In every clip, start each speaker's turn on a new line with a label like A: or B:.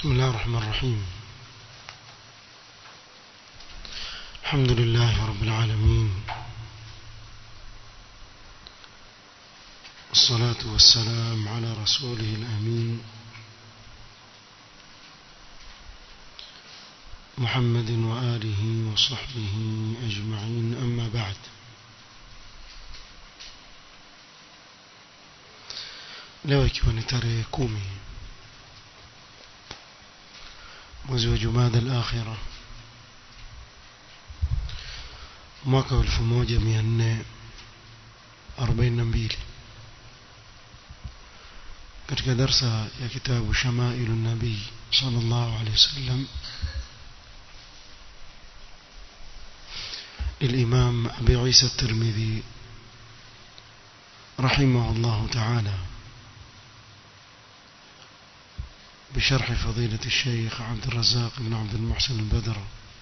A: بسم الله الرحمن الرحيم الحمد لله رب العالمين والصلاة والسلام على رسوله الأمين محمد وآله وصحبه أجمعين أما بعد leo ikiwa ni tarehe kumi mwezi wa jumada al-akhira mwaka wa 1442 katika darsa ya kitabu shamailu nabii sallallahu alaihi wasallam للإمام أبي عيسى الترمذي رحمه الله تعالى بشرح فضيلة الشيخ عبد الرزاق بن عبد المحسن البدر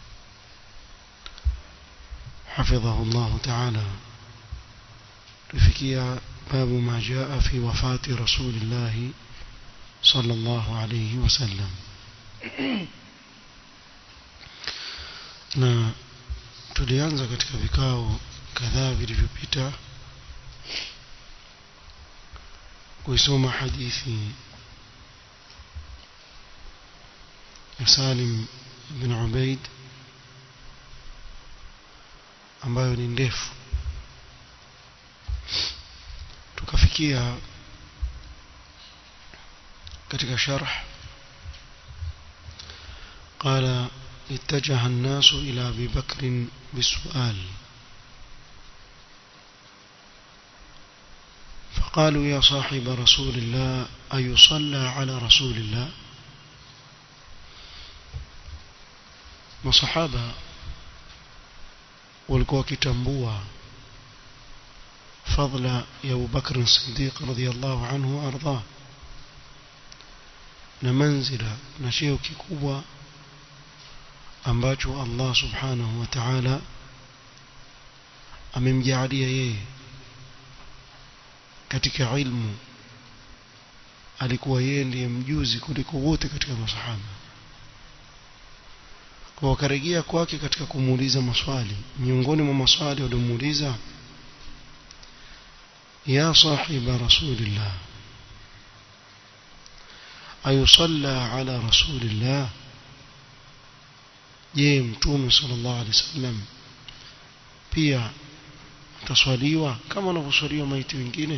A: حفظه الله تعالى لفكية باب ما جاء في وفاة رسول الله صلى الله عليه وسلم na tulianza katika vikao kadhaa vilivyopita kuisoma hadithi ya Salim bin Ubaid ambayo ni ndefu tukafikia katika sharh قال اتجه الناس إلى أبي بكر بالسؤال فقالوا يا صاحب رسول الله أيصلى على رسول الله masahaba walikuwa wakitambua fadla ya Abu Bakr Siddiq radhiyallahu anhu arda na manzila na cheo kikubwa ambacho Allah subhanahu wa ta'ala amemjaalia yeye katika ilmu alikuwa yeye ndiye mjuzi kuliko wote katika masahaba kwa wakarejea kwake katika kumuuliza maswali miongoni mwa maswali waliomuuliza ya sahiba rasulillah ayusalla ala rasulillah je mtume sallallahu alaihi wasallam pia ataswaliwa kama wanavyoswaliwa maiti wengine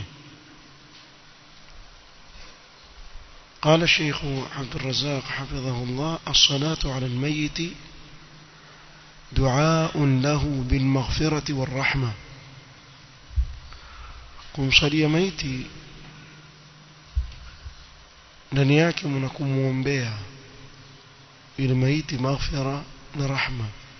A: قال الشيخ عبد الرزاق حفظه الله الصلاة على الميت دعاء له بالمغفرة والرحمة kumsalia maiti ndani yake mna kumwombea ili maiti maghfira na rahma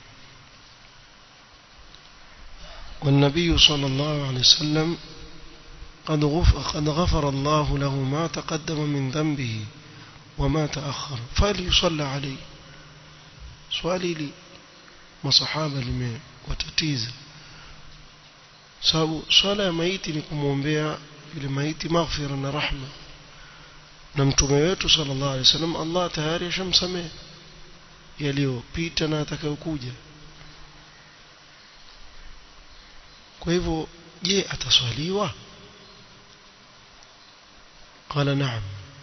A: والنبي صلى الله عليه وسلم قد غفر, قد غفر الله له ما تقدم من ذنبه وما تأخر فليصلى عليه swali hili masahaba limewatatiza sababu swala ya maiti ni kumwombea yule maiti maghfira na rahma na mtume wetu sallallahu alaihi wasallam Allah tayari ashamsamehe yaliyopita na atakayokuja kwa hivyo je ataswaliwa قال نعم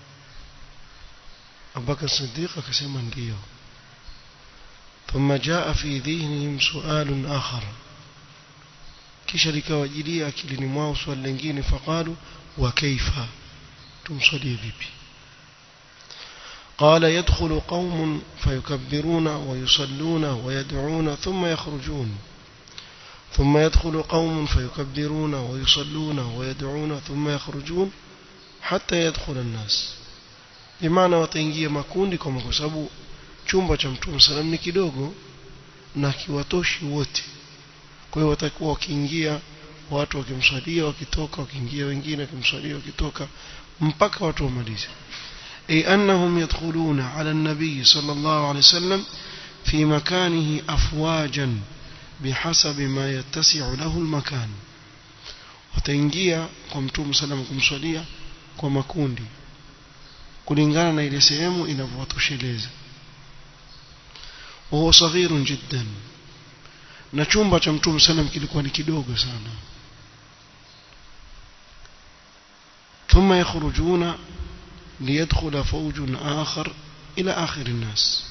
A: أبو بكر الصديق كسما ndio ثم جاء في ذهنهم سؤال آخر kisha likawajilia akilini mwao swali lingine faqalu wa kaifa tumsalie vipi قال يدخل قوم فيكبرون ويصلون ويدعون ثم يخرجون ثم يدخل قوم فيكبرون ويصلون ويدعون ثم يخرجون hata yadkhula an-nas bimaana wataingia makundi kwa sababu chumba cha mtume salam ni kidogo na kiwatoshi wote kwa hiyo watakuwa wakiingia watu wakimswalia wakitoka wakiingia wengine wakimswalia wakitoka mpaka watu wamalize ay annahum yadkhuluna ala an-nabiy sallallahu alayhi wasallam fi makanihi afwajan bihasabi ma yattasi'u lahu al-makan wataingia kwa mtume salam kumswalia kwa makundi kulingana na ile sehemu inavyowatosheleza وهو صغير جدا na chumba cha mtume sallam kilikuwa ni kidogo sana ثم يخرجون ليدخل فوج آخر إلى آخر الناس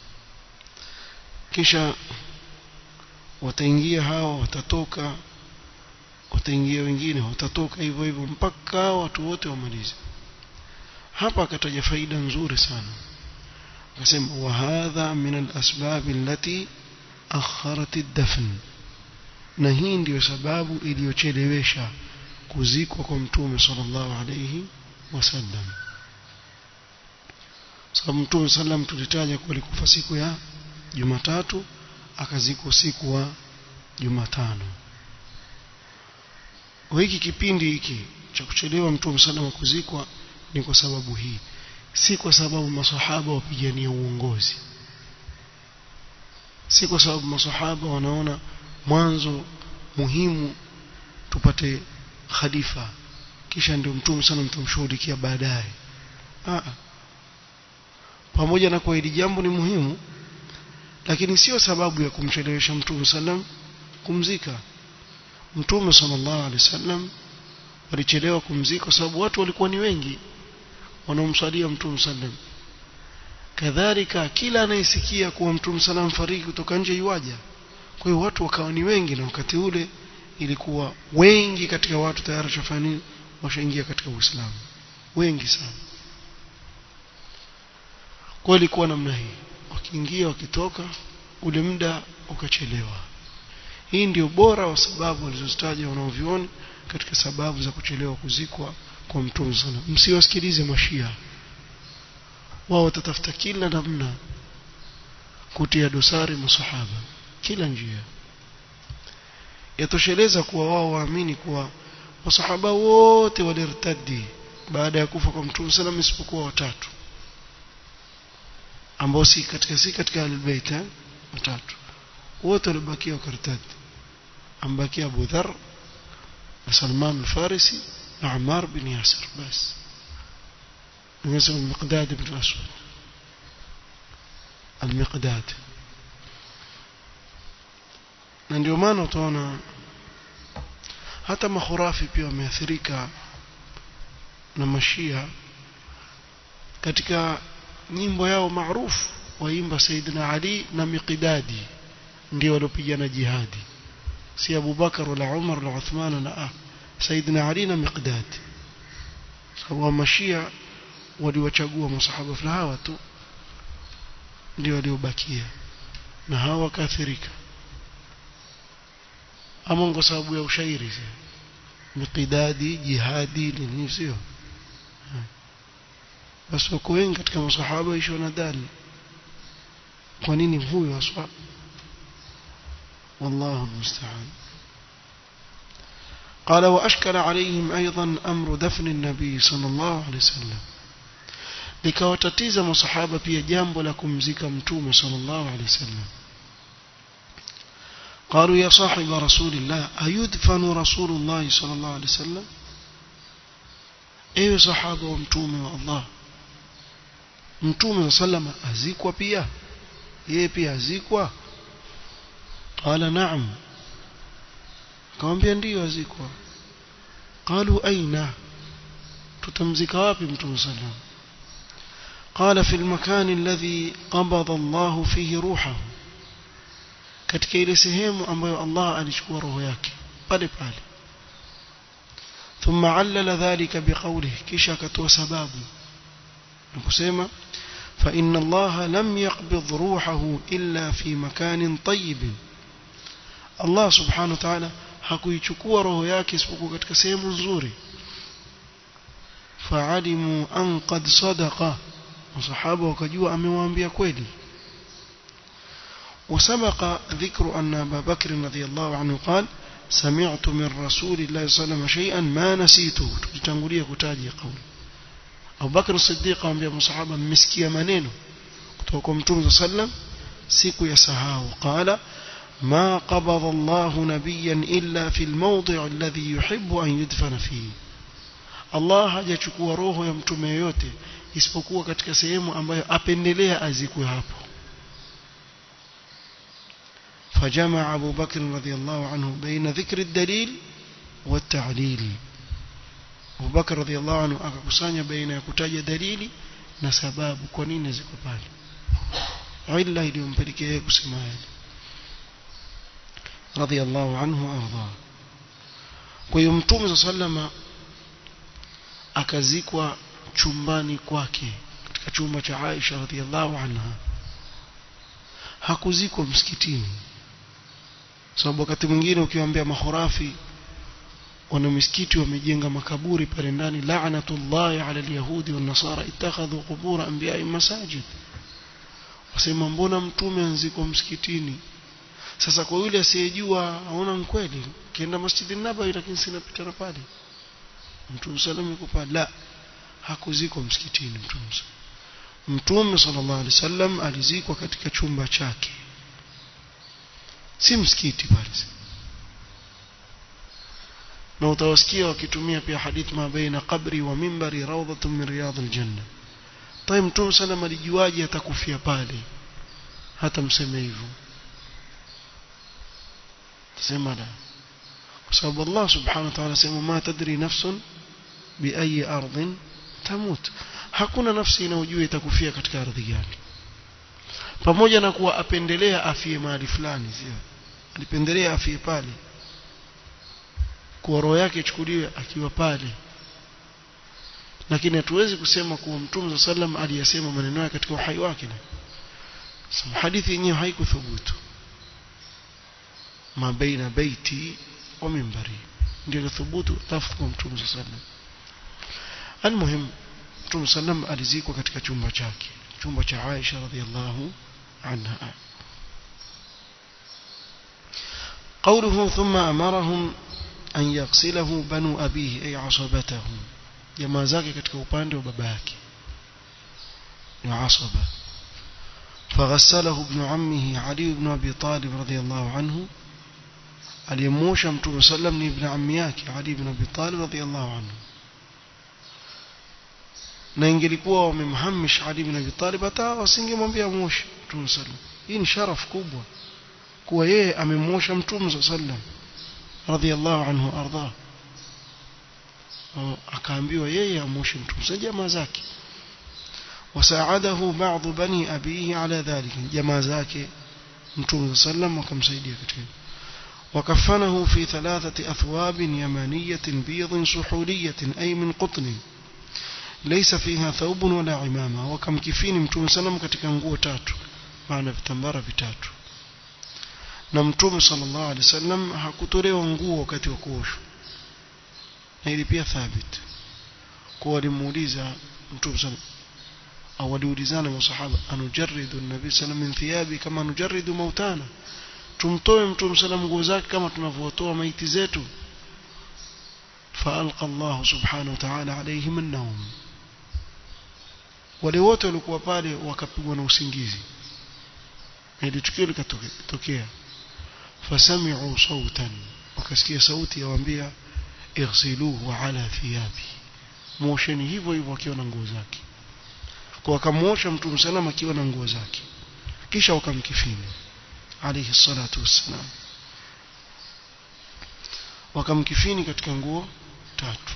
A: kisha wataingia hawa watatoka wataingia wengine watatoka hivyo hivyo mpaka watu wote wamalize hapa akataja faida nzuri sana akasema wa hadha min al-asbab allati akharat ad-dafn na hii ndiyo sababu iliyochelewesha kuzikwa kwa mtume sallallahu alayhi wasallam sababu mtume sallam tulitaja kuwa alikufa siku ya Jumatatu akazikwa usiku wa Jumatano hiki kipindi hiki cha kuchelewa mtume sallam kuzikwa ni kwa sababu hii si kwa sababu masahaba wapigania uongozi si kwa sababu masahaba wanaona mwanzo muhimu tupate khalifa kisha ndio mtume sana mtumshughulikia baadaye pamoja na kwa hili jambo ni muhimu lakini sio sababu ya kumchelewesha mtume sallam kumzika mtume sallallahu alaihi wasallam walichelewa kumzika kwa sababu watu walikuwa ni wengi wanaomswalia mtume sallam kadhalika kila anayesikia kuwa mtume sallam fariki kutoka nje yuaja kwa hiyo watu wakawa ni wengi na wakati ule ilikuwa wengi katika watu tayari washafanya washaingia katika Uislamu wengi sana kwa ilikuwa namna hii wakiingia wakitoka ule muda ukachelewa hii ndio bora wa sababu walizozitaja wanaovioni katika sababu za kuchelewa kuzikwa kwa mtume sana msiwasikilize mashia wao watatafuta kila namna kutia dosari masahaba kila njia yatosheleza kuwa wao waamini kuwa masahaba wote walirtadi baada ya kufa kwa mtume sallam isipokuwa watatu ambao si katika si katika albayt watatu wote walibakia wakartadi ambakia Abu Dharr na Salman al-Farisi na Ammar bin Yasir bas nimesema al-Miqdad ibn Aswad al-Miqdad na ndio maana utaona hata makhurafi pia wameathirika na mashia katika nyimbo yao maarufu waimba Saidina Ali na Miqdadi ndio waliopigana jihadi si Abu Bakar wala Umar wala Uthman na ah Saidina Ali na Miqdad sababu mashia waliwachagua masahaba fulani hawa tu ndio waliobakia na hawa wakaathirika ama kwa sababu ya ushairi miqdadi jihadi nini sio basi wako wengi katika masahaba isho nadhani kwa nini huyo aswa والله المستعان قال وأشكل عليهم أيضا أمر دفن النبي صلى الله عليه وسلم likawatatiza masahaba pia jambo la kumzika mtume sallallahu alaihi wasallam قالوا يا صاحب رسول الله أيدفن رسول الله صلى الله عليه وسلم ايوه صحابه ومتومه والله mtume sallam azikwa pia yeye pia azikwa qala na'am akamwambia ndio azikwa qalu aina tutamzika wapi mtume sallam قال في المكان الذي قبض الله فيه روحه katika ile sehemu ambayo Allah alichukua roho yake pale pale ثم علل ذلك بقوله kisha akatoa sababu nakusema فإن الله لم يقبض روحه إلا في مكان طيب الله سبحانه وتعالى hakuichukua roho yake isipokuwa katika sehemu nzuri فعلموا أن قد صدق masahaba wakajua amewaambia kweli وسبق ذكر أن أبا بكر رضي الله عنه قال سمعت من رسول الله صلى الله عليه وسلم شيئا ما نسيته تتنقلية كتاجي قول أبو بكر الصديق أنبيا مصحابا مسكيا منينه كتوكم تون صلى الله عليه وسلم سيكو يسهاه قال ما قبض الله نبيا إلا في الموضع الذي يحب أن يدفن فيه Allah hajachukua roho ya mtume yote
B: isipokuwa katika sehemu ambayo apendelea azikwe hapo فجمع أبو بكر رضي الله عنه بين ذكر الدليل والتعليل أبو بكر رضي الله عنه akakusanya baina ya kutaja dalili na sababu kwa nini ziko pale illa iliyompelekea yeye kusema hili radiyallahu anhu arda kwa hiyo mtume sallama akazikwa chumbani kwake katika chumba cha Aisha radhiallahu anha hakuzikwa msikitini sababu wakati mwingine ukiwaambia mahurafi wana misikiti wamejenga makaburi pale ndani la'natullahi 'ala al-yahudi wan nasara ittakhadhu qubur anbiya'i masajid wasema mbona mtume anzikwa msikitini sasa kwa yule asiyejua aona kweli kienda masjidi nabawi lakini sina pita pale mtume sallallahu yuko pale la hakuzikwa msikitini mtume mtume sallallahu alaihi wasallam alizikwa katika chumba chake si msikiti pale na utawasikia wakitumia pia hadith ma baina qabri wa mimbari rawdatun min riyadil janna طيب mtume sallam alijuaje atakufia pale hata mseme hivyo tusema la kwa sababu Allah subhanahu wa ta'ala sema ma tadri nafsun bi ayi ardhin tamut hakuna nafsi inayojua itakufia katika ardhi gani pamoja na kuwa apendelea afie mahali fulani sio alipendelea afie pale kuwa roho yake ichukuliwe akiwa pale lakini hatuwezi kusema kuwa mtume sallam aliyasema maneno yake katika uhai wake na hadithi yenyewe haikuthubutu ma baina baiti wa mimbari ndio thubutu lafdh kwa mtume sallam almuhim mtume sallam alizikwa katika chumba chake chumba cha Aisha radhiallahu anha قوله ثم أمرهم أن يغسله بنو أبيه أي عصبته jamaa zake katika upande wa baba yake ni asaba فغسله ابن عمه علي بن أبي طالب رضي الله عنه aliyemosha mtume sallam ni ibn ammi yake Ali ibn Abi Talib radhiyallahu anhu na ingelikuwa wamemhamish Ali ibn Abi Talib hata wasingemwambia moshe mtume sallam hii ni sharaf kubwa kuwa yeye amemosha mtume sallam radhiyallahu anhu arda akaambiwa yeye amoshe mtume sa jamaa zake wasaadahu baadhi bani abihi ala dhalika jamaa zake mtume sallam wakamsaidia katika وكفنه في ثلاثة أثواب يمانية بيض سحولية أي من قطن ليس فيها ثوب ولا عمامة وكم كفين متوم سلم katika nguo tatu maana vitambara vitatu na mtume sallallahu alaihi wasallam hakutolewa nguo wakati wa kuoshwa na ili pia thabit kwa walimuuliza mtume sallallahu au waliulizana masahaba anujarridu an-nabi sallallahu min thiyabi kama nujarridu mautana tumtoe mtume sallam nguo zake kama tunavyotoa maiti zetu فألقى الله سبحانه وتعالى عليهم النوم wale wote walikuwa pale wakapigwa na usingizi ili tukio likatokea fasami'u sautan wakasikia sauti yawaambia ighsiluhu ala thiyabi mosheni hivyo hivyo akiwa na nguo zake kwa akamwosha mtume sallam akiwa na nguo zake kisha wakamkifini عليه الصلاة والسلام wakamkifini katika nguo tatu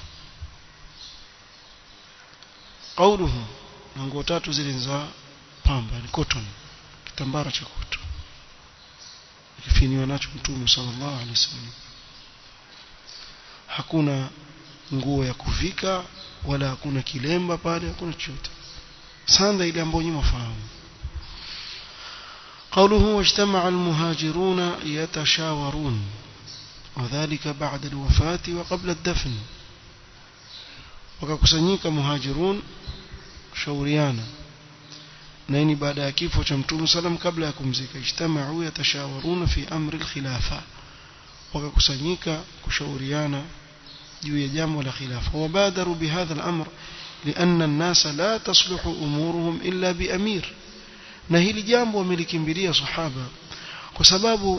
B: qauluhu na nguo tatu zile za pamba ni cotton kitambara cha cotton kifiniwa nacho mtume sallallahu alaihi wasallam hakuna nguo ya kuvika wala hakuna kilemba pale hakuna chochote sanda ile ambayo nyinyi mfahamu قوله واجتمع المهاجرون يتشاورون وذلك بعد الوفاة وقبل الدفن وكاkusanyika muhajirun shauriana na ni baada ya kifo cha mtume sallam kabla ya kumzika ijtamau yatashawaruna fi amri alkhilafa wakakusanyika kushauriana juu ya jambo la khilafa wabadaru bihadha al-amr لأن الناس لا تصلح أمورهم إلا بأمير na hili jambo wamelikimbilia sahaba kwa sababu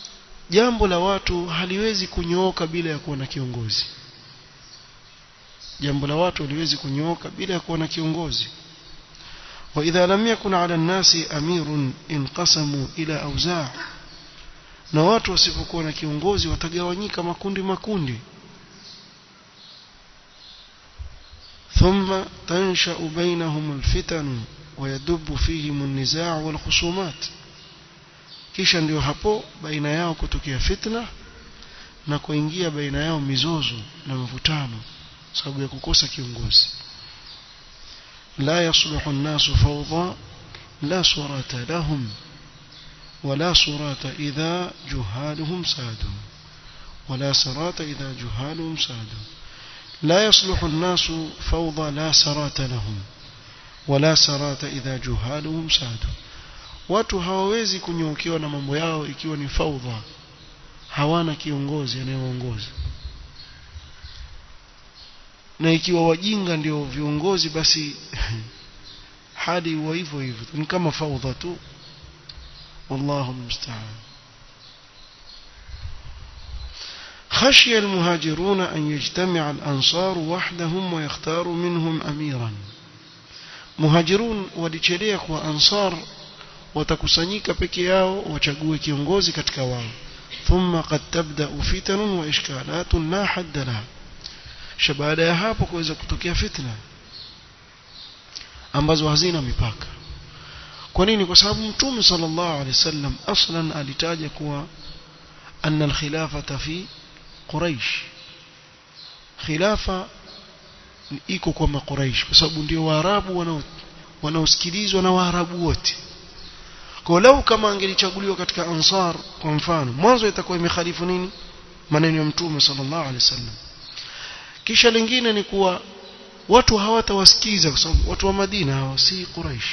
B: jambo la watu haliwezi kunyooka bila ya kuwa na kiongozi jambo la watu haliwezi kunyooka bila ya kuwa na kiongozi وإذا لم يكن على الناس أمير انقسموا إلى أوزاع na watu wasipokuwa na kiongozi watagawanyika makundi makundi ثم تنشأ بينهم الفتن ويدب فيهم النزاع والخصومات kisha ndio hapo baina yao kutokea fitna na kuingia baina yao mizozo na mvutano sababu ya kukosa kiongozi la yasluhu an-nasu fawda la surata lahum ولا صراط إذا جهالهم سادوا ولا صراط إذا جهالهم سادوا لا يصلح الناس فوضى لا سرات لهم ولا سرات إذا جهالهم سادوا watu hawawezi kunyookiwa na mambo yao ikiwa ni faudha hawana kiongozi anayeongoza na ikiwa wajinga ndio viongozi basi hali huwa hivyo hivyo ni kama faudha tu والله المستعان خشي المهاجرون أن يجتمع الأنصار وحدهم ويختاروا منهم أميرا مهاجرون ولشريك وأنصار watakusanyika peke yao wachague kiongozi katika wao thumma qad tabda'u fitanun wa ishkalatun la hadda laha kisha baada ya hapo kuweza kutokea fitna ambazo hazina mipaka kwa nini kwa sababu mtume sallallahu alaihi wasallam aslan alitaja kuwa anna alkhilafata fi quraish khilafa iko kwa makuraish kwa sababu ndio waarabu wanao wanaosikilizwa na waarabu wote kwa lau kama angelichaguliwa katika ansar kwa mfano mwanzo itakuwa imekhalifu nini maneno ya mtume sallallahu alaihi wasallam kisha lingine ni kuwa watu hawatawasikiza kwa sababu watu wa Madina hawa si Quraish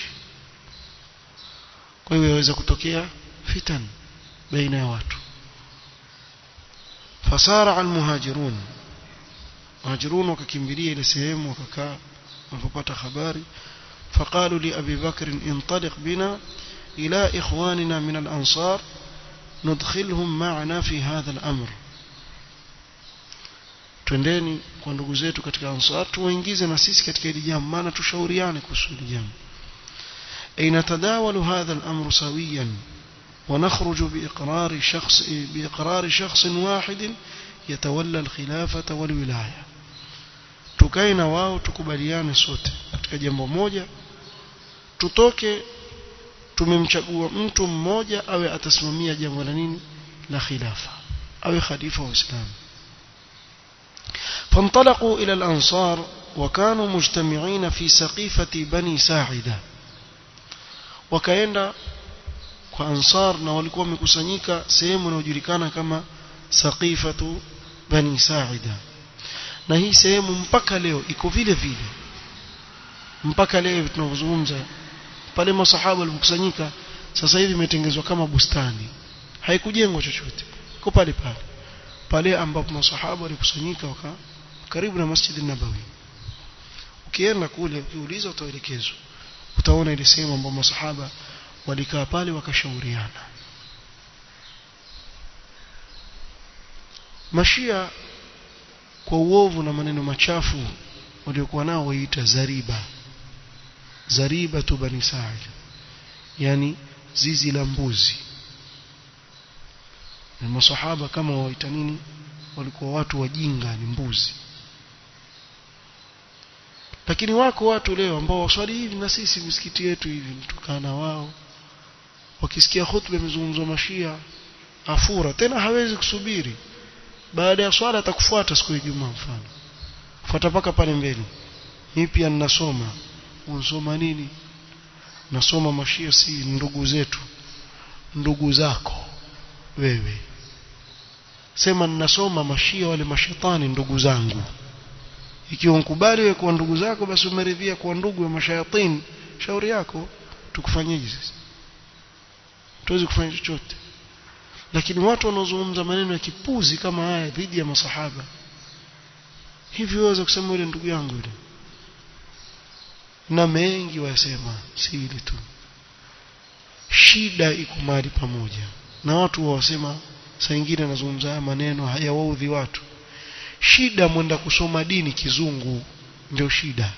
B: kwa hiyo yaweza kutokea fitan baina ya watu fasara almuhajirun muhajirun wakakimbilia ile sehemu wakakaa walipopata habari فقالوا لأبي بكر انطلق بنا إلى إخواننا من الأنصار ندخلهم معنا في هذا الأمر twendeni kwa ndugu zetu katika ansar tuwaingize na sisi katika hili jambo maana tushauriane kuhusu hili jambo ay natadawalu hadha al-amru sawiyan wa nakhruju biiqrar shakhs biiqrar shakhs wahid yatawalla al-khilafata wal wilaya tukae na wao tukubaliane sote katika jambo moja tutoke tumemchagua mtu mmoja awe atasimamia jambo la nini la khilafa awe khalifa wa Uislamu فانطلقوا إلى الأنصار وكانوا مجتمعين في سقيفة بني ساعدة وكاenda kwa ansar na walikuwa wamekusanyika sehemu inayojulikana kama saqifatu bani saida na hii sehemu mpaka leo iko vile vile mpaka leo tunavyozungumza pale masahaba walipokusanyika sasa hivi imetengezwa kama bustani haikujengwa chochote iko pale pale pale ambapo masahaba walikusanyika waka karibu na Masjid Nabawi ukienda kule ukiuliza utaelekezwa utaona ile sehemu ambapo masahaba walikaa pale wakashauriana mashia kwa uovu na maneno machafu waliokuwa nao waita zariba zariba tu bani sa'id yani zizi la mbuzi na masahaba kama waita nini walikuwa watu wajinga ni mbuzi lakini wako watu leo ambao waswali hivi na sisi misikiti yetu hivi mtukana wao wakisikia hutuba imezungumzwa mashia afura tena hawezi kusubiri baada ya swala atakufuata siku ya Ijumaa mfano fuata paka pale mbele mimi pia ninasoma unasoma nini nasoma mashia si ndugu zetu ndugu zako wewe sema ninasoma mashia wale mashetani ndugu zangu ikiwa unkubali wewe kuwa ndugu zako basi umeridhia kuwa ndugu wa mashayatini shauri yako tukufanyeje sasa tuwezi kufanya chochote lakini watu wanaozungumza maneno ya kipuzi kama haya dhidi ya masahaba hivi waweza kusema yule ndugu yangu yule na mengi wasema si ile tu shida iko mahali pamoja na watu wasema saa nyingine anazungumza haya maneno hayawaudhi watu shida mwenda kusoma dini kizungu ndio shida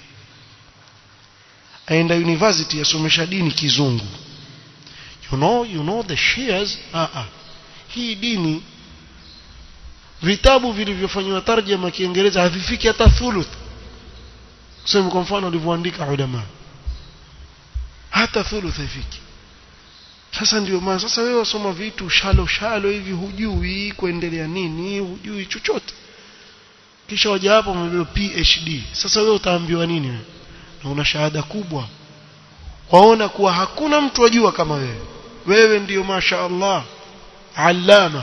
B: aenda university asomesha dini kizungu you know you know the shares ah ah hii dini vitabu vilivyofanywa tarjama kiingereza havifiki hata thuluth sema kwa mfano walivyoandika ulama hata thuluth haifiki sasa ndio maana sasa wewe wasoma vitu shalo shalo hivi hujui kuendelea nini hujui chochote kisha waja hapo umebeba PhD sasa wewe utaambiwa nini wewe na una shahada kubwa waona kuwa hakuna mtu ajua kama wewe wewe ndiyo masha Allah allama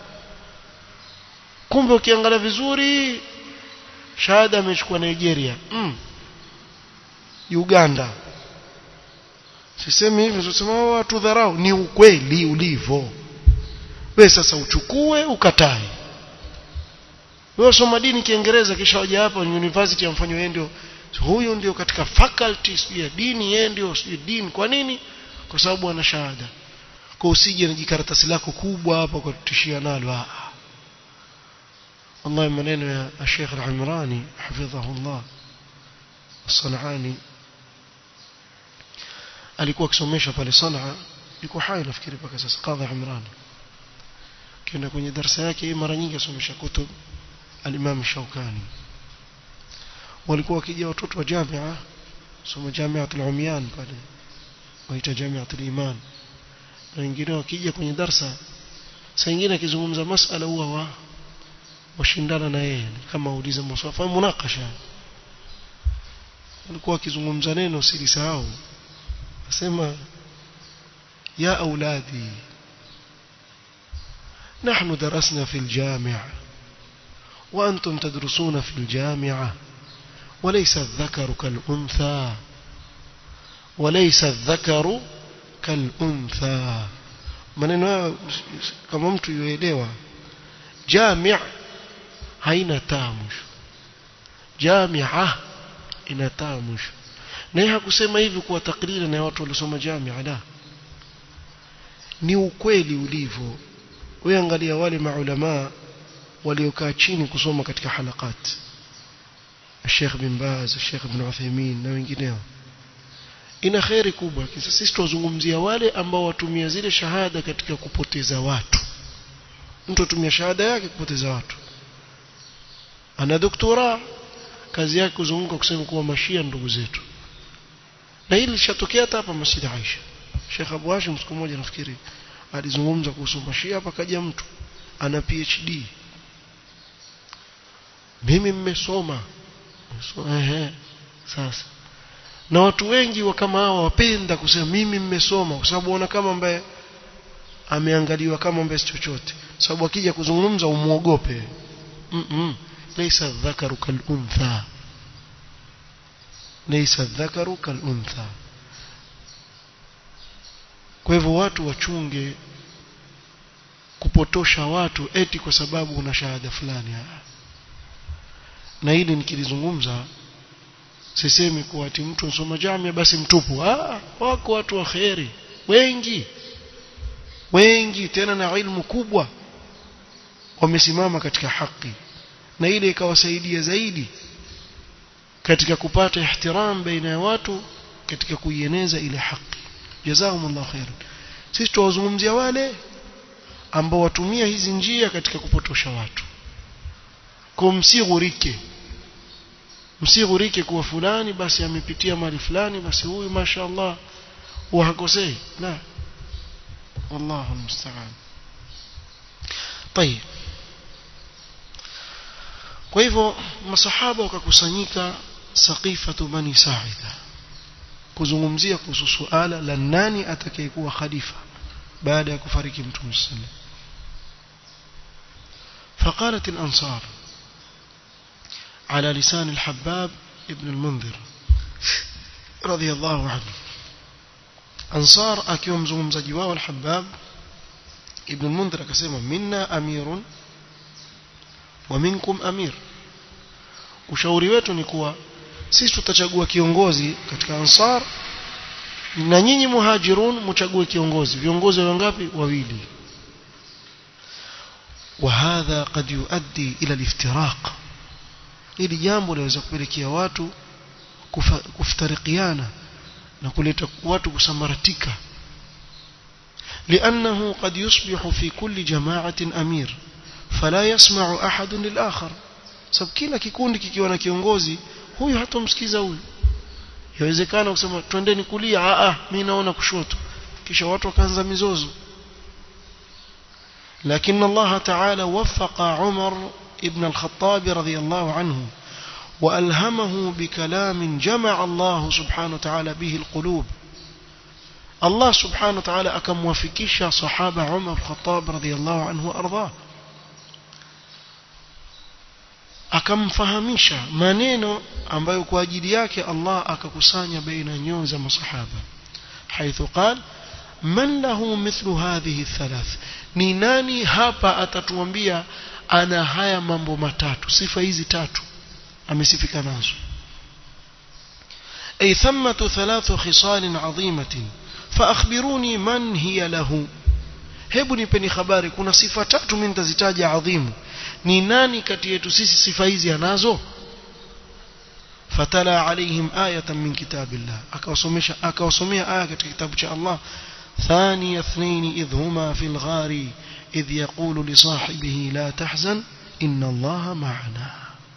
B: kumbe ukiangalia vizuri shahada amechukua Nigeria mm. Uganda sisemi hivyo sisema watu dharau ni ukweli ulivyo wewe sasa uchukue ukatae wewe soma dini kiingereza kisha waje hapa university amfanywa yeye ndio huyu ndio katika faculty ya dini yeye ndio sio dini kwa nini kwa sababu ana shahada kwa usije na jikaratasi lako kubwa hapa kwa kutishia nalo ah والله maneno ya Sheikh Al-Imrani hafidhahullah Sanani alikuwa akisomesha pale Sanaa yuko hai nafikiri mpaka sasa Qadhi Imran kenda kwenye darasa yake mara nyingi asomesha kutub al-Imam Shawkani walikuwa wakija watoto wa jamia soma jamiatul umyan pale waita jamiatul iman na wengine wakija kwenye darsa saa nyingine akizungumza masala huwa wa washindana na yeye kama uliza maswali munakasha alikuwa akizungumza neno silisahau asema ya auladi نحن درسنا في الجامع وأنتم تدرسون في الجامعة وليس الذكر كالأنثى وليس الذكر كالأنثى maneno hayo kama mtu yuelewa jami' haina taa mwisho jamia ina taa mwisho na hakusema hivi kuwa takrira na watu waliosoma jamia la ni ukweli ulivyo wewe angalia wale maulama waliokaa chini kusoma katika halakati Sheikh bin Baz Sheikh bin Uthaymeen na wengineo ina khairi kubwa kisa sisi tuzungumzia wale ambao watumia zile shahada katika kupoteza watu mtu atumia shahada yake kupoteza watu ana doktora kazi yake kuzunguka kusema kuwa mashia ndugu zetu na hili lishatokea hata hapa Masjid Aisha Sheikh Abu Hashim siku moja nafikiri alizungumza kuhusu mashia hapa kaja mtu ana PhD mimi mmesoma so, ehe sasa na watu wengi wa kama hawa wapenda kusema mimi mmesoma kwa sababu wana kama ambaye ameangaliwa kama ambaye si chochote sababu akija kuzungumza umuogope mm -mm. laysa dhakaru kal untha laysa dhakaru kal untha kwa hivyo watu wachunge kupotosha watu eti kwa sababu una shahada fulani na hili nikilizungumza sisemi kuwa ati mtu nsoma jamia basi mtupu ah wako watu wa kheri wengi wengi tena na ilmu kubwa wamesimama katika haki na ile ikawasaidia zaidi katika kupata ihtiram baina ya watu katika kuieneza ile haki jazakumullahu khairan sisi tuwazungumzia wale ambao watumia hizi njia katika kupotosha watu kwa msighurike msighurike kuwa fulani basi amepitia mali fulani basi huyu mashaallah huwa hakosei la wallahu musta'an طيب kwa hivyo masahaba wakakusanyika saqifatu bani sa'ida kuzungumzia kuhusu suala la nani atakayekuwa khalifa baada ya kufariki mtume sallallahu فقالت الأنصار على لسان الحباب ابن المنذر رضي الله عنه أنصار أكيوم زوم زجوا الحباب ابن المنذر كسيما منا أمير ومنكم أمير ushauri wetu ni kuwa sisi tutachagua kiongozi katika ansar na nyinyi muhajirun mchague kiongozi viongozi wangapi wawili وهذا قد يؤدي إلى الافتراق hili jambo linaweza kupelekea watu kufa, kufutarikiana na kuleta watu kusambaratika لأنه قد يصبح في كل جماعة أمير فلا يسمع أحد للآخر sababu kila kikundi kikiwa na kiongozi huyu hatomsikiza huyu yawezekana kusema twendeni kulia a a mimi naona kushoto kisha watu wakaanza mizozo لكن الله تعالى وفق عمر ابن الخطاب رضي الله عنه وألهمه بكلام جمع الله سبحانه وتعالى به القلوب الله سبحانه وتعالى أكم وفكيش صحابة عمر الخطاب رضي الله عنه وأرضاه akamfahamisha maneno ambayo kwa ajili yake Allah akakusanya baina nyoyo za masahaba haithu qal man lahu mithlu hadhihi thalath ni nani hapa atatuambia ana haya mambo matatu sifa hizi tatu amesifika nazo ay thamatu thalathu khisalin adhimatin فأخبروني من هي له hebu nipeni habari kuna sifa tatu mimi nitazitaja adhimu ni nani kati yetu sisi sifa hizi anazo fatala alaihim ayatan min kitabillah akawasomesha akawasomea aya katika kitabu cha Allah ثاني اثنين إذ هما في الغار إذ يقول لصاحبه لا تحزن إن الله معنا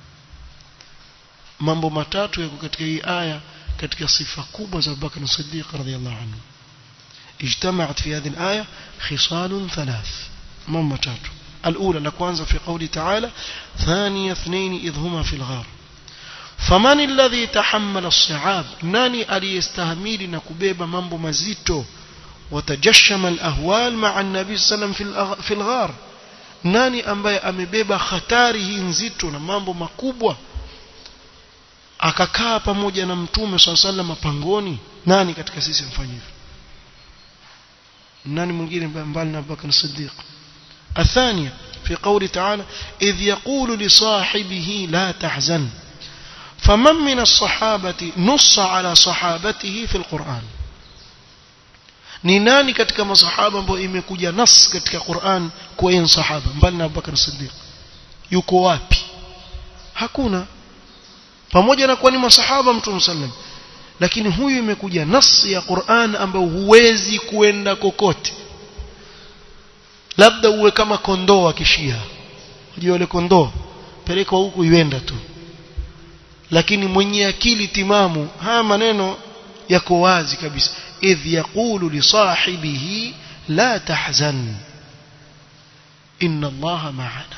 B: mambo matatu yako katika hii aya katika sifa kubwa za Abubakar Siddiq radhiyallahu anhu اجتمعت في هذه الآية خصال ثلاث مما تاتو الأولى لكوانزا في قوله تعالى ثاني اثنين إذ هما في الغار فمن الذي تحمل الصعاب ناني ألي يستهميل نكبيب مambo مزيتو وتجشم الأهوال مع النبي صلى الله عليه وسلم في الغار nani ambaye amebeba hatari hii nzito na mambo makubwa akakaa pamoja na mtume swalla sallam pangoni nani katika sisi mfanye hivyo nani mwingine mbali na Abubakar Siddiq الثانية في قول تعالى إذ يقول لصاحبه لا تحزن فمن من الصحابة نص على صحابته في القرآن ni nani katika masahaba ambao imekuja nas katika Qur'an kwa yeye sahaba mbali na Abubakar Siddiq yuko wapi hakuna pamoja na kuwa ni masahaba mtume sallam lakini huyu imekuja nas ya Qur'an ambayo huwezi kuenda kokote labda uwe kama kondoo wa kishia unajua wale kondoo peleka huku iwenda tu lakini mwenye akili timamu haya maneno yako wazi kabisa idh yaqulu li sahibihi la tahzan inna allaha ma'ana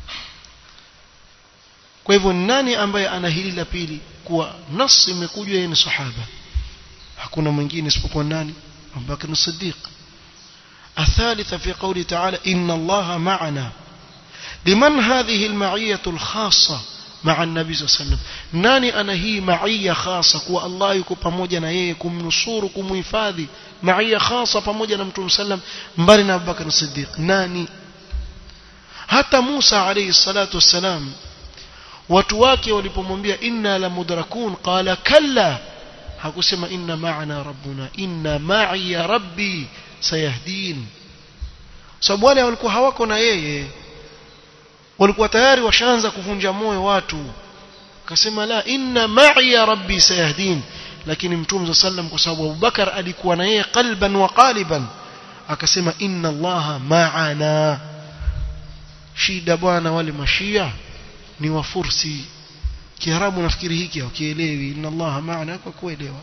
B: kwa hivyo nani ambaye ana hili la pili kuwa nas imekuja yeye ni sahaba hakuna mwingine isipokuwa nani Abubakar Siddiq الثالثة في قوله تعالى إن الله معنا لمن هذه المعية الخاصة مع النبي صلى الله عليه وسلم ناني أنا هي معية خاصة كوا الله يكو pamoja na yeye kumnusuru kumhifadhi معية خاصة pamoja na Mtume sallam mbali na Abubakar Siddiq nani hata Musa alayhi salatu wassalam watu wake walipomwambia inna la mudrakun qala kalla hakusema inna ma'ana rabbuna inna ma'i ya rabbi sayahdin sababu wale walikuwa hawako na yeye walikuwa tayari washaanza kuvunja moyo watu akasema la inna ma'i ya rabbi sayahdin lakini mtume sallam kwa sababu Abubakar alikuwa na yeye qalban wa qaliban akasema inna allaha ma'ana shida bwana wale mashia ni wafursi kiarabu nafikiri hiki hakielewi inna allaha ma'ana kwa kuelewa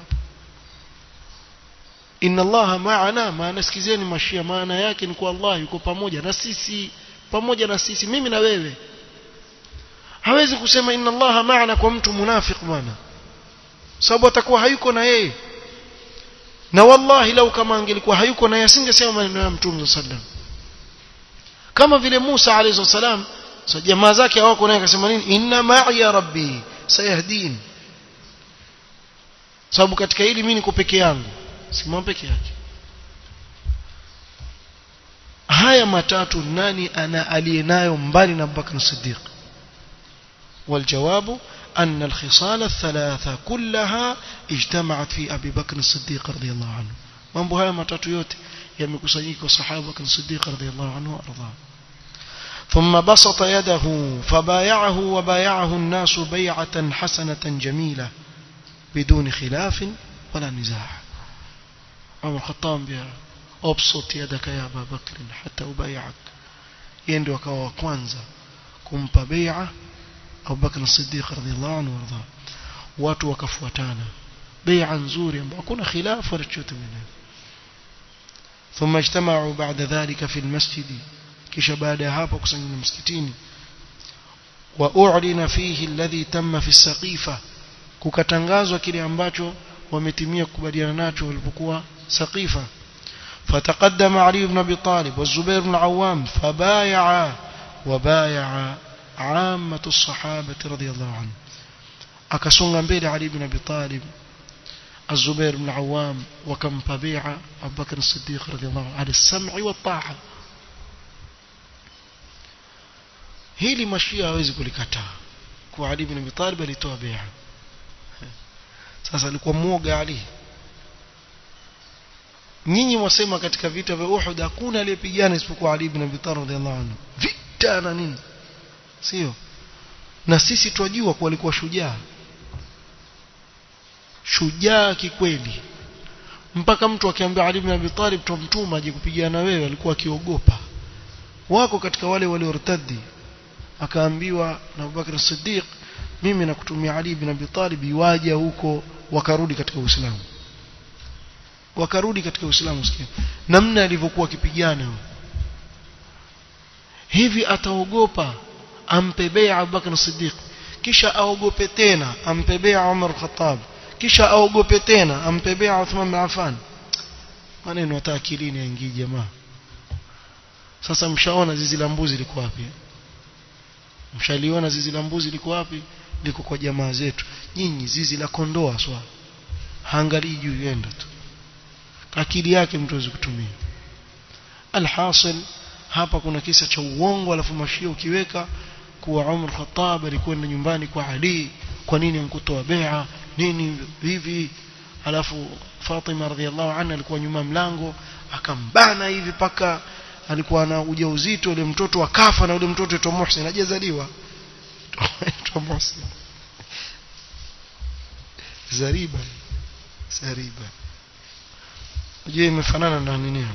B: inna allaha ma'ana maana sikizeni mashia maana yake ni kwa Allah yuko pamoja na sisi pamoja na sisi mimi na wewe hawezi kusema inna allaha ma'ana kwa mtu munafik bwana sababu atakuwa hayuko na yeye na wallahi lau kama angelikuwa hayuko na yeye asingesema maneno ya mtume sallam kama vile Musa alayhi salam so jamaa zake hawako naye akasema nini inna ma'i ya rabbi sayahdin sababu katika hili mimi niko peke yangu simama peke yake haya matatu nani ana aliyenayo mbali na Abubakar Siddiq والجواب أن الخصال الثلاثة كلها اجتمعت في أبي بكر الصديق رضي الله عنه mambo haya matatu yote yamekusanyika kwa sahaba Bakr Siddiq radhiyallahu anhu arda ثم بسط يده فبايعه وبايعه الناس بيعة حسنة جميلة بدون خلاف ولا نزاع عمر الخطاب بها أبسط يدك يا أبا بكر حتى أبايعك يندي وكوا kwanza kumpa bai'a Abu Bakr as-Siddiq radhiyallahu anhu warda watu wakafuatana bai'a nzuri ambayo hakuna khilaf wala chochote mwenyewe ثم اجتمعوا بعد ذلك في المسجد kisha baada ya hapo kusanyana msikitini wa u'lina fihi alladhi tamma fi saqifa kukatangazwa kile ambacho wametimia kukubaliana nacho walipokuwa saqifa فتقدم علي بن ابي طالب والزبير بن العوام فبايع وبايع عامة الصحابة رضي الله عنهم akasonga mbele Ali ibn Abi Talib الزبير بن العوام وكم بيع أبو بكر الصديق رضي الله عنه على السمع والطاعة hili mashia hawezi kulikataa kwa Ali ibn Abi Talib alitoa bai'a sasa alikuwa muoga Ali nyinyi wasema katika vita vya Uhud hakuna aliyepigana isipokuwa Ali ibn Abi Talib radhiallahu anhu vita na nini sio na sisi twajua kuwa alikuwa shujaa shujaa kikweli mpaka mtu akiambia Ali ibn Abi Talib tumtuma aje kupigana wewe alikuwa akiogopa wako katika wale waliortadi akaambiwa na Abubakar Siddiq mimi nakutumia Ali ibn Abi Talib iwaje huko wakarudi katika Uislamu wakarudi katika Uislamu sikia namna alivyokuwa akipigana hivi ataogopa ampe bai'a Abubakar Siddiq kisha aogope tena ampe bai'a Umar Khattab kisha aogope tena ampe bai'a Uthman bin Affan maneno hata akilini yaingii jamaa sasa mshaona zizi la mbuzi liko wapi mshaliona zizi la mbuzi liko wapi liko kwa jamaa zetu nyinyi zizi la kondoa swa haangalii juu yenda tu akili yake mtu awezi kutumia alhasil hapa kuna kisa cha uongo alafu mashia ukiweka kuwa Umar Khattab alikwenda nyumbani kwa Ali kwa nini amkutoa bai'a nini hivi alafu Fatima radhiallahu anha alikuwa nyuma mlango akambana hivi paka alikuwa na ujauzito ule mtoto akafa na ule mtoto aitwa Muhsin hajazaliwa aitwa Muhsin Zariba Zariba je imefanana na nini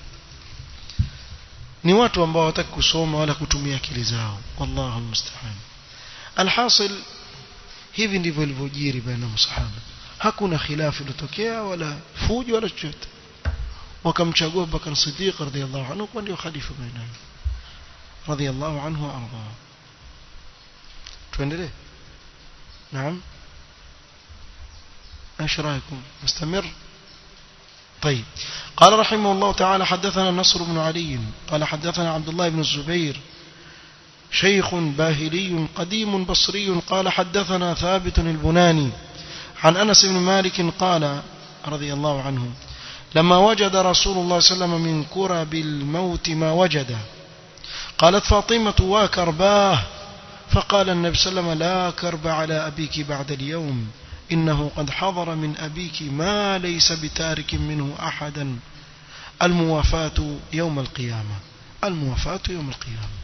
B: ni watu ambao hawataki kusoma wala kutumia akili zao wallahu musta'an alhasil hivi ndivyo ilivyojiri baina masahaba hakuna khilafu iliyotokea wala fujo wala chochote wakamchagua Bakar Siddiq radhiyallahu anhu kuwa ndio khalifa baina radhiyallahu anhu wa arda tuendelee naam ايش رايكم مستمر طيب قال رحمه الله تعالى حدثنا نصر بن علي قال حدثنا عبد الله بن الزبير شيخ باهلي قديم بصري قال حدثنا ثابت البناني عن أنس بن مالك قال رضي الله عنه لما وجد رسول الله صلى الله عليه وسلم من كرب الموت ما وجد قالت فاطمة وكرباه فقال النبي صلى الله عليه وسلم لا كرب على أبيك بعد اليوم إنه قد حضر من أبيك ما ليس بتارك منه أحدا الموافاة يوم القيامة الموافاة يوم القيامة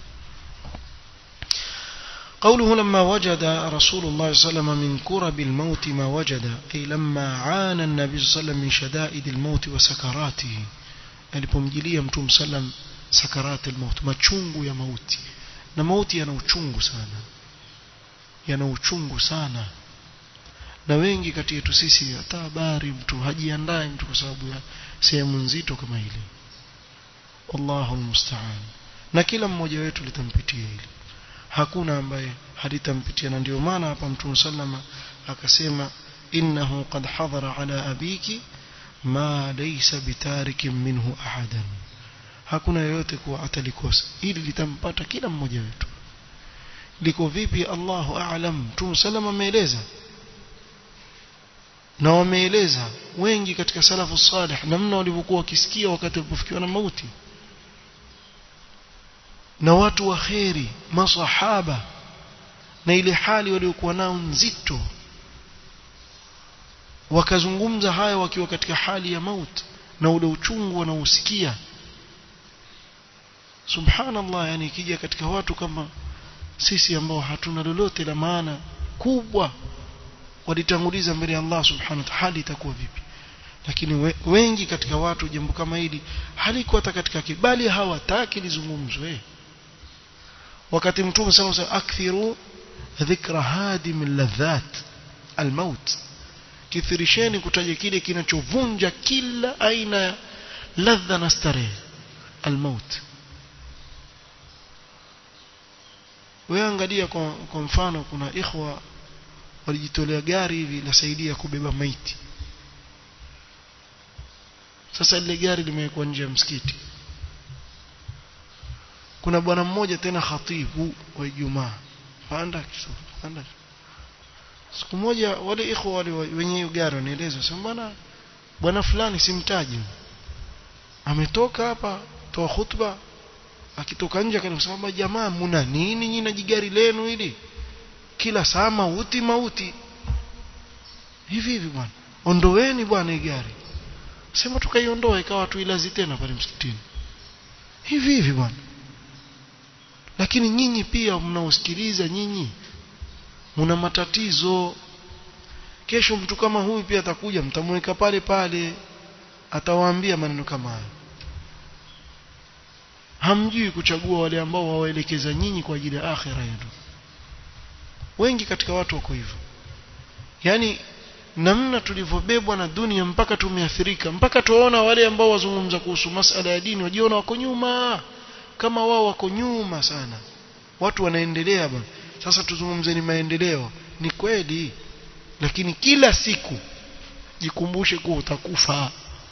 B: قوله لما وجد رسول الله صلى الله عليه وسلم من كرب الموت ما وجد أي لما عانى النبي صلى الله عليه وسلم من شدائد الموت وسكراته alipomjilia mtume sallam sakarati almaut machungu ya mauti na mauti yana uchungu sana yana uchungu sana na wengi kati yetu sisi hata habari mtu hajiandae mtu kwa sababu ya sehemu nzito kama hili wallahu almusta'an na kila mmoja wetu litampitia hili hakuna ambaye halitampitia na ndio maana hapa mtume sallama akasema innahu qad hadara ala abiki ma laysa bitarikin minhu ahadan hakuna yoyote kuwa atalikosa ili litampata kila mmoja wetu liko vipi Allahu a'lam mtume sallama ameeleza na wameeleza wengi katika salafu salih namna walivyokuwa wakisikia wakati walipofikiwa na mauti na watu wa kheri masahaba na ile hali waliokuwa nao nzito wakazungumza haya wakiwa katika hali ya mauti na ule uchungu wanaosikia subhanallah yani ikija katika watu kama sisi ambao hatuna lolote la maana kubwa walitanguliza mbele ya Allah subhanahu wa ta'ala hali itakuwa vipi lakini we, wengi katika watu jambo kama hili halikuwa hata katika kibali hawataki lizungumzwe wakati mtume sallallahu alayhi wasallam akthiru dhikra hadim ladhat almaut kithirisheni kutaja kile kinachovunja kila aina ya ladha na starehe almaut wewe angalia kwa, kwa mfano kuna ikhwa walijitolea gari hivi lasaidia kubeba maiti sasa ile gari limewekwa nje ya msikiti kuna bwana mmoja tena khatibu wa Ijumaa panda panda siku moja wale ikhwa wale wenye hiyo gari wanaeleza sema bwana bwana fulani simtaji ametoka hapa toa khutba akitoka nje akasema jamaa muna nini nyinyi na jigari lenu hili kila saa mauti mauti hivi hivi bwana ondoweni bwana hii gari sema tukaiondoa ikawa tuilazi tena pale msikitini hivi hivi bwana lakini nyinyi pia mnaosikiliza nyinyi mna matatizo kesho mtu kama huyu pia atakuja mtamweka pale pale atawaambia maneno kama hayo hamjui kuchagua wale ambao wawaelekeza nyinyi kwa ajili ya akhira yenu wengi katika watu wako hivyo yani namna tulivyobebwa na dunia mpaka tumeathirika mpaka tuwaona wale ambao wazungumza kuhusu masala ya dini wajiona wako nyuma kama wao wako nyuma sana watu wanaendelea bwana sasa tuzungumzeni maendeleo ni kweli lakini kila siku jikumbushe kuwa utakufa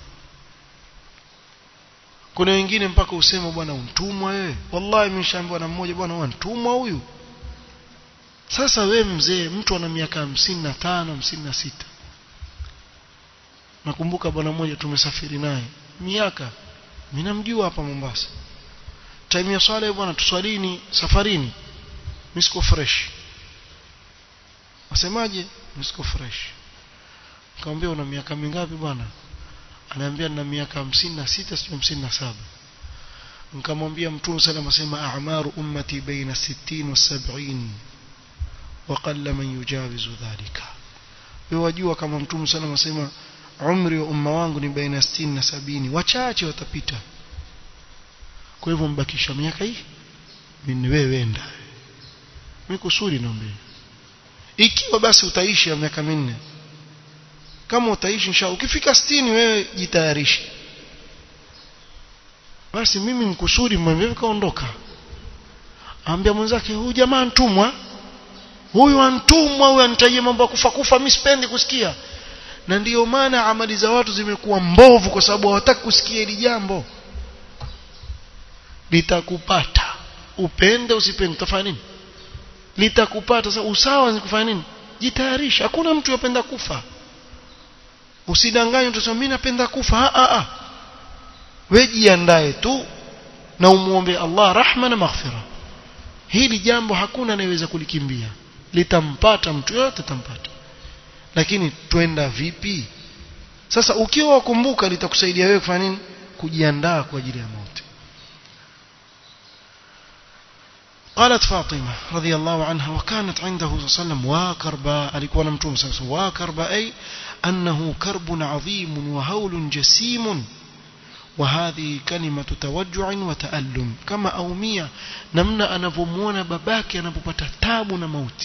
B: kuna wengine mpaka usema bwana untumwa wewe wallahi nimeshaambiwa na mmoja bwana untumwa huyu sasa we mzee mtu ana miaka hamsini na tano hamsini na sita nakumbuka bwana mmoja tumesafiri naye miaka mimi namjua hapa Mombasa time ya swala bwana tuswalini safarini mimi siko fresh wasemaje mimi siko fresh nikamwambia una miaka mingapi bwana anaambia nina miaka hamsini na sita sio hamsini na saba nikamwambia mtume sallam asema a'maru ummati baina 60 wa 70 وقل من يجاوز ذلك wajua kama mtume sallam asema umri wa umma wangu ni baina 60 na 70 wachache watapita kwa hivyo mbakisha miaka hii mimi wewe wenda mimi kusudi naombe ikiwa basi utaishi ya miaka minne kama utaishi inshallah ukifika 60 wewe jitayarishe basi mimi nikusudi mwenyewe kaondoka ambia mwenzake huyu jamaa ntumwa huyu antumwa huyu anitajia mambo ya kufa kufa mimi sipendi kusikia na ndiyo maana amali za watu zimekuwa mbovu kwa sababu hawataki kusikia hili jambo litakupata upende usipende utafanya nini litakupata sasa usawa ni kufanya nini jitayarisha hakuna mtu yapenda kufa usidanganye utasema mimi napenda kufa a a wewe jiandae tu na umuombe Allah rahma na maghfira hili jambo hakuna anayeweza kulikimbia litampata mtu yote tampata lakini twenda vipi sasa ukiwa wakumbuka litakusaidia wewe kufanya nini kujiandaa kwa ajili ya mauti قالت فاطمة رضي الله عنها وكانت عنده صلى الله عليه وسلم واكربا alikuwa na mtume صلى الله عليه وسلم واكربا أي أنه كرب عظيم وهول جسيم وهذه كلمة توجع وتألم كما أومية نمنا أنفمون بباك أنفبت تابنا موت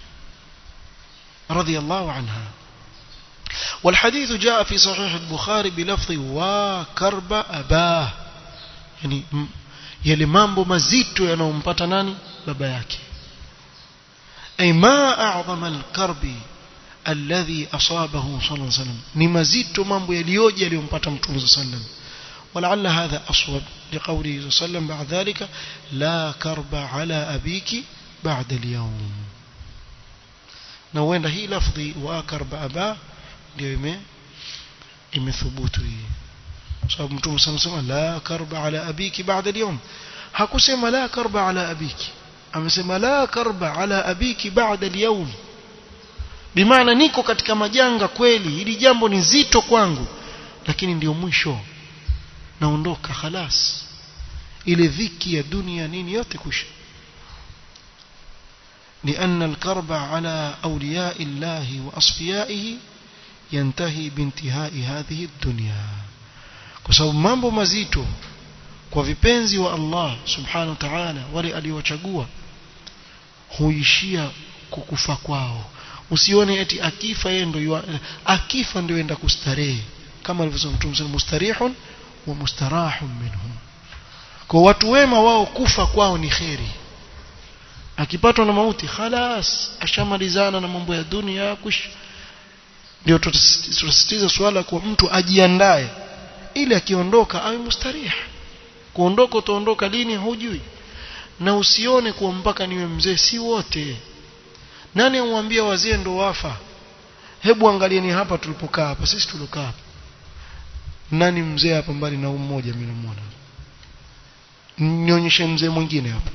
B: رضي الله عنها والحديث جاء في صحيح البخاري بلفظ وكرب أباه يعني yale mambo mazito yanayompata nani baba yake ay ma a'zama al-karbi alladhi asabahu sallallahu alayhi wasallam ni mazito mambo yaliyoje yaliyompata mtume sallallahu alayhi wasallam ولعل هذا أصوب لقوله صلى الله عليه وسلم بعد ذلك لا كرب على أبيك بعد اليوم نوين هي لفظي وكرب أبا ndio imethubutu hii sababu mtume sana sema la karba ala abiki baada al hakusema la karba ala abiki amesema la karba ala abiki baada al bimaana niko katika majanga kweli hili jambo ni zito kwangu lakini ndio mwisho naondoka khalas ile dhiki ya dunia nini yote kusha لأن الكرب على أولياء الله وأصفيائه ينتهي بانتهاء هذه الدنيا كسبب mambo mazito kwa vipenzi wa Allah subhanahu wa ta'ala wale aliowachagua huishia kukufa kwao usione eti akifa yeye ndio akifa ndio enda kustarehe kama alivyosema Mtume صلى mustarihun wa mustarahun minhum kwa watu wema wao kufa kwao ni kheri akipatwa na mauti khalas ashamalizana na mambo ya dunia kush ndio tutasisitiza swala kwa mtu ajiandae ili akiondoka awe mustarih kuondoka utaondoka lini hujui na usione kuwa mpaka niwe mzee si wote nani amwambia wazee ndo wafa hebu angalieni hapa tulipokaa hapa sisi tulokaa hapa nani mzee hapa mbali na mmoja mimi namuona nionyeshe mzee mwingine hapa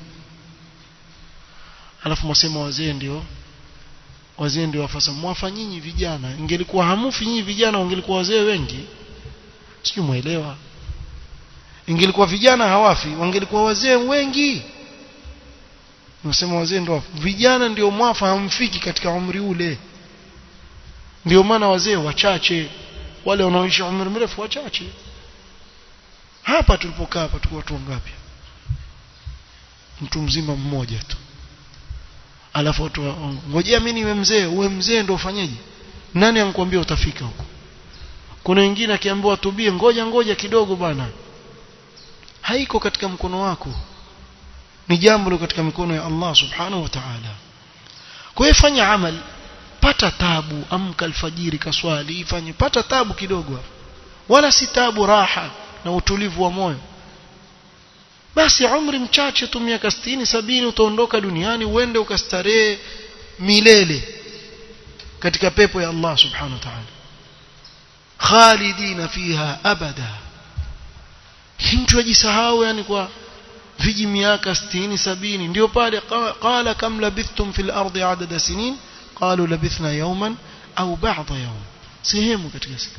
B: alafu mwasema wazee ndio wazee ndio wafasa mwafa nyinyi vijana ingelikuwa hamufi nyinyi vijana ungelikuwa wazee wengi sijui muelewa ingelikuwa vijana hawafi wangelikuwa wazee wengi nasema wazee ndio vijana ndio mwafa hamfiki katika umri ule ndio maana wazee wachache wale wanaoishi umri mrefu wachache hapa tulipokaa hapa tulikuwa watu wangapi mtu mzima mmoja tu alafu watu ngojea mimi niwe mzee uwe mzee ndio ufanyeje nani ankwambia utafika huko kuna wengine akiambiwa tubie ngoja ngoja kidogo bwana haiko katika mkono wako ni jambo liko katika mikono ya Allah subhanahu wa ta'ala kwa hiyo fanya amali pata tabu amka alfajiri kaswali ifanye pata tabu kidogo wala si tabu raha na utulivu wa moyo basi umri mchache tu miaka 60 sabini utaondoka duniani uende ukastarehe milele katika pepo ya Allah subhanahu wa ta'ala khalidina fiha abada mtu ajisahau yani kwa viji miaka 60 sabini ndio pale qala kam labithtum fil ardi adada sinin qalu labithna yawman au ba'da yawm sehemu katika siku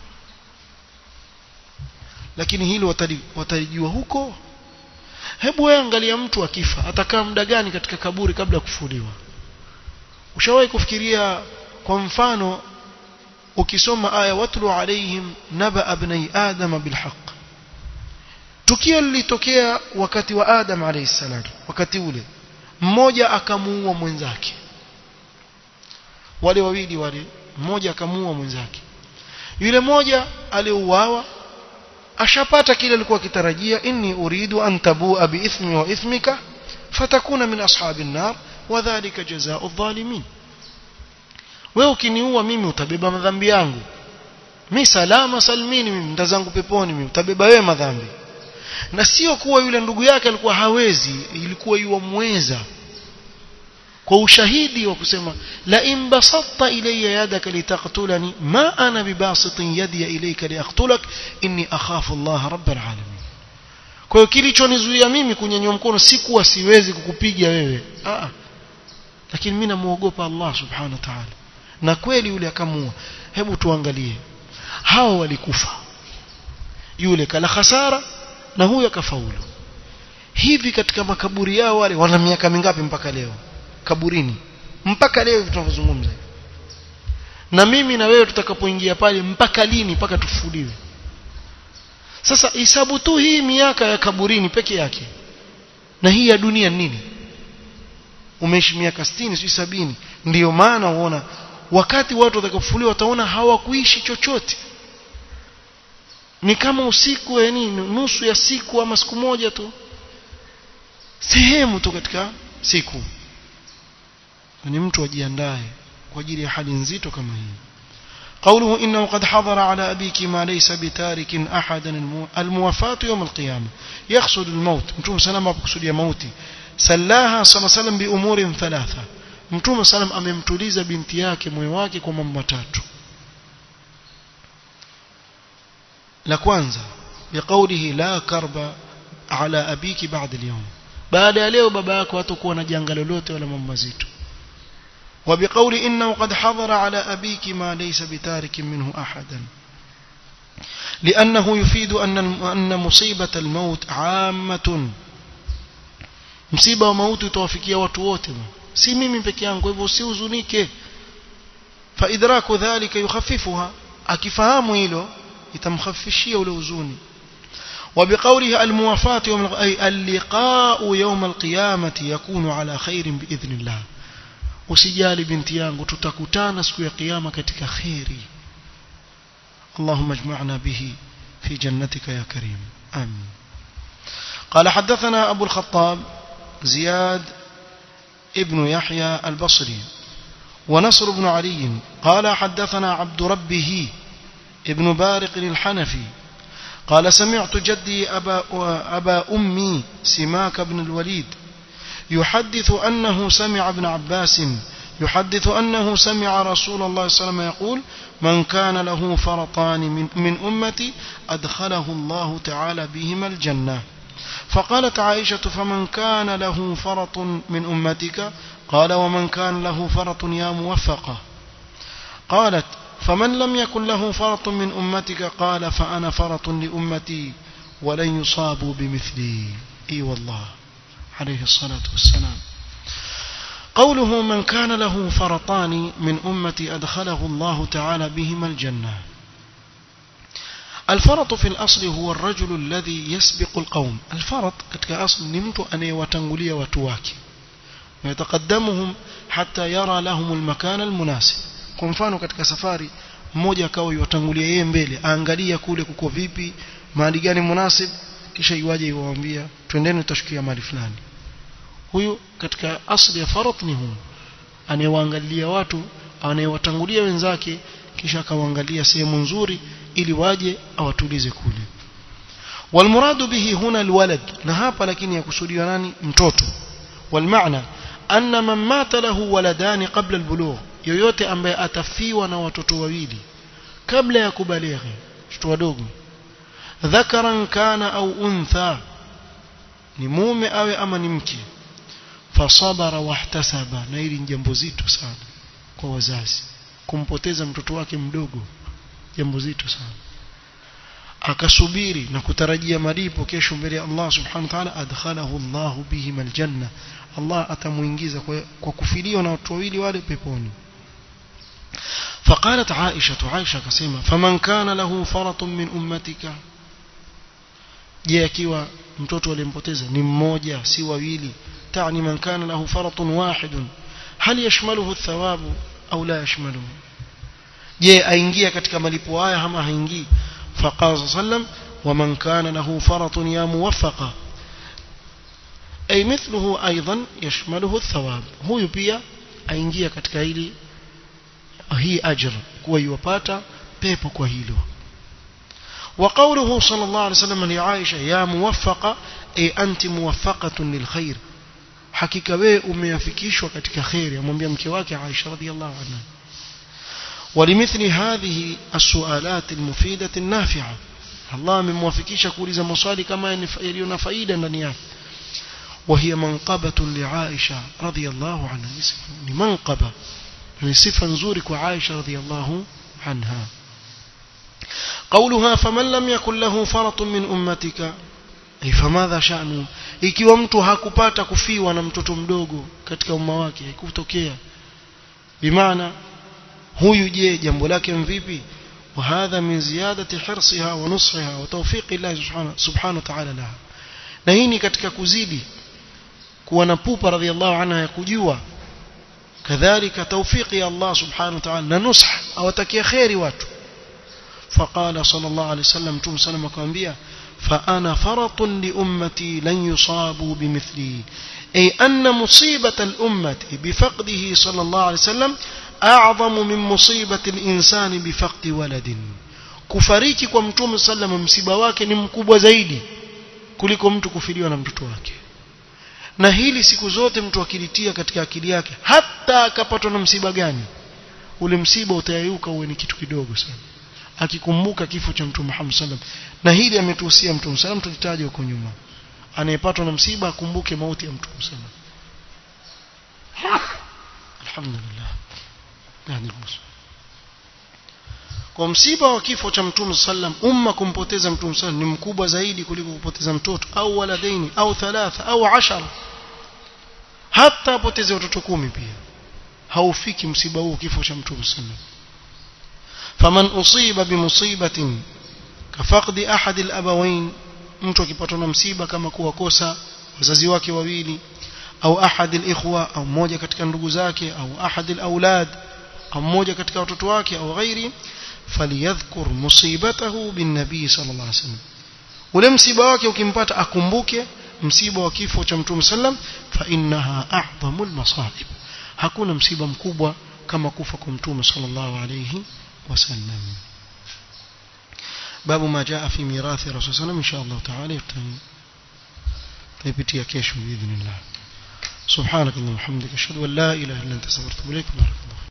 B: lakini hilo watalijua huko hebu wewe angalia mtu akifa atakaa muda gani katika kaburi kabla ya kufuliwa ushawahi kufikiria kwa mfano ukisoma aya watlu alaihim naba abnai adama bilhaq tukio lilitokea wakati wa adam alayhi salam wakati ule mmoja akamuua mwenzake wale wawili wale mmoja akamuua mwenzake yule mmoja aliuawa ashapata kile alikuwa kitarajia inni uridu an tabua biithmi wa ithmika fatakuna min ashabin nar wa dhalika jazaa'u adh-dhalimin wewe ukiniua mimi utabeba madhambi yangu mi salama salmini mimi ndazangu peponi mimi utabeba wewe madhambi na sio kuwa yule ndugu yake alikuwa hawezi ilikuwa yuwamweza kwa ushahidi wa kusema la in basatta ilayya yadaka litaqtulani ma ana bibasitin yadi ilayka liaqtulak inni akhafu Allah rabbal alamin kwa hiyo kilichonizuia mimi kunyanyua mkono si kuwa siwezi kukupiga wewe ah lakini mimi namuogopa Allah subhanahu wa ta'ala na kweli yule akamua hebu tuangalie hao walikufa yule kala hasara na huyo akafaulu hivi katika makaburi yao wale wana miaka mingapi mpaka leo kaburini mpaka leo tunavyozungumza na mimi na wewe tutakapoingia pale mpaka lini mpaka tufufuliwe sasa hisabu tu hii miaka ya kaburini peke yake na hii ya dunia nini umeishi miaka 60 si sabini ndiyo maana uona wakati watu watakapofufuliwa wataona hawakuishi chochote ni kama usiku yani nusu ya siku ama siku moja tu sehemu tu katika siku ni mtu ajiandae kwa ajili ya hali nzito kama hii قوله إنه قد حضر على أبيك ما ليس بتارك أحدا الموافاة يوم القيامة يقصد الموت متوم سلام بقصد موتي سلاها صلى الله عليه وسلم بأمور ثلاثة متوم سلام أممتليز بنتياك مويواك وممتات لكوانزا بقوله لا كرب على أبيك بعد اليوم بعد leo baba yako hatakuwa na janga lolote wala mambo mazito وبقول إنه قد حضر على أبيك ما ليس بتارك منه أحدا لأنه يفيد أن أن مصيبة الموت عامة msiba wa mauti utawafikia watu wote si mimi peke yangu hivyo usihuzunike fa idraku dhalika yukhaffifuha akifahamu hilo itamkhafifishia ule huzuni وبقوله الموافاة يوم أي اللقاء يوم القيامة يكون على خير بإذن الله usijali binti yangu tutakutana siku ya kiyama katika khairi اللهم اجمعنا به في جنتك يا كريم آمين قال حدثنا أبو الخطاب زياد ابن يحيى البصري ونصر بن علي قال حدثنا عبد ربه ابن بارق الحنفي قال سمعت جدي أبا, أبا أمي سماك بن الوليد يحدث أنه سمع ابن عباس يحدث أنه سمع رسول الله صلى الله عليه وسلم يقول من كان له فرطان من, من أمتي أدخله الله تعالى بهما الجنة فقالت عائشة فمن كان له فرط من أمتك قال ومن كان له فرط يا موفقة قالت فمن لم يكن له فرط من أمتك قال فأنا فرط لأمتي ولن يصابوا بمثلي إي والله عليه الصلاة والسلام قوله من كان له فرطان من أمتي أدخله الله تعالى بهما الجنة الفرط في الأصل هو الرجل الذي يسبق القوم الفرط katika أصل نمت أن يوتنغلي وتواكي ويتقدمهم حتى يرى لهم المكان المناسب kwa mfano katika safari mmoja akawa yuwatangulia yeye mbele aangalia kule kuko vipi mahali gani munasib kisha iwaje iwaambia twendeni tutashukia mahali fulani huyu katika asli ya farat ni huyu anayewaangalia watu anayewatangulia wenzake kisha akawaangalia sehemu nzuri ili waje awatulize kule والمراد به هنا الولد na hapa lakini yakusudiwa nani mtoto والمعنى أن من مات له ولدان قبل البلوغ yoyote ambaye atafiwa na watoto wawili kabla ya kubalighi watoto wadogo dhakaran kana au untha ni mume awe ama ni mke fasabara wahtasaba na hili ni jambo zito sana kwa wazazi kumpoteza mtoto wake mdogo jambo zito sana akasubiri na kutarajia malipo kesho mbele ya Allah subhanahu wa ta'ala adkhalahu Allah bihim aljanna Allah atamuingiza kwa, kwa kufiliwa na watu wawili wale peponi فقالت عائشة عائشة كسيمة فمن كان له فرط من أمتك je akiwa mtoto alimpoteza ni mmoja si wawili tani man kana lahu faratun wahidun hal yashmaluhu athawabu au la yashmaluhu je aingia katika malipo haya ama haingii faqala sallam waman kana lahu faratun ya muwaffaqa ay mithluhu aidan yashmaluhu athawab huyu pia aingia katika hili hii ajr kuwa yuwapata pepo kwa hilo وقوله صلى الله عليه وسلم لعائشة يا موفقة أي أنت موفقة للخير حقيقة wewe umeafikishwa katika khair amwambia mke wake Aisha radhiallahu anha ولمثل هذه السؤالات المفيدة النافعة الله amemwafikisha kuuliza maswali kama yaliyo na faida ndani yake وهي منقبة لعائشة رضي الله عنها ni manqaba ni sifa nzuri kwa Aisha radhiallahu anha قولها فمن لم يكن له فرط من أمتك أي فماذا شأنه ikiwa mtu hakupata kufiwa na mtoto mdogo katika umma wake haikutokea bimaana huyu je jambo lake mvipi وهذا من زيادة حرصها ونصحها وتوفيق الله سبحانه سبحانه وتعالى لها na hii ni katika kuzidi kuwa na pupa radhiallahu anha ya kujua kadhalika tawfiki ya Allah subhanahu wa ta'ala na nusha awatakia khairi watu فقال صلى الله عليه وسلم توم سلم كمبيا فأنا فرط لأمتي لن يصابوا بمثلي أي أن مصيبة الأمة بفقده صلى الله عليه وسلم أعظم من مصيبة الإنسان بفقد ولد kufariki kwa mtume sallam msiba wake ni mkubwa zaidi kuliko mtu kufiliwa na mtoto wake na hili siku zote mtu akilitia katika akili yake hata akapatwa na msiba gani ule msiba utayayuka uwe ni kitu kidogo sana akikumbuka kifo cha mtume Muhammad sallam na hili ametuhusia mtume sallam tulitaja huko nyuma anayepatwa na msiba akumbuke mauti ya mtume sallam alhamdulillah yani kwa msiba wa kifo cha mtume sallam umma kumpoteza mtume sallam ni mkubwa zaidi kuliko kupoteza mtoto au waladaini au thalatha au ashara hata apoteze watoto kumi pia haufiki msiba huu kifo cha mtume sallam faman usiba bimusibatin kafaqdi ahad alabawain mtu akipatwa na msiba kama kuwakosa wazazi wake wawili au ahad alikhwa au mmoja katika ndugu zake au ahad alawlad au mmoja katika watoto wake au ghairi faliyadhkur musibatahu bin nabii sallallahu alaihi wasallam ule msiba wake ukimpata akumbuke msiba wa kifo cha mtume sallam fa innaha a'dhamul masaib hakuna msiba mkubwa kama kufa kwa mtume sallallahu alayhi wasallam babu ma jaa fi mirathi rasul sallam insha Allah taala tutapitia kesho باذن الله سبحانك اللهم وبحمدك اشهد ان لا اله الا انت استغفرك واتوب اليك بارك الله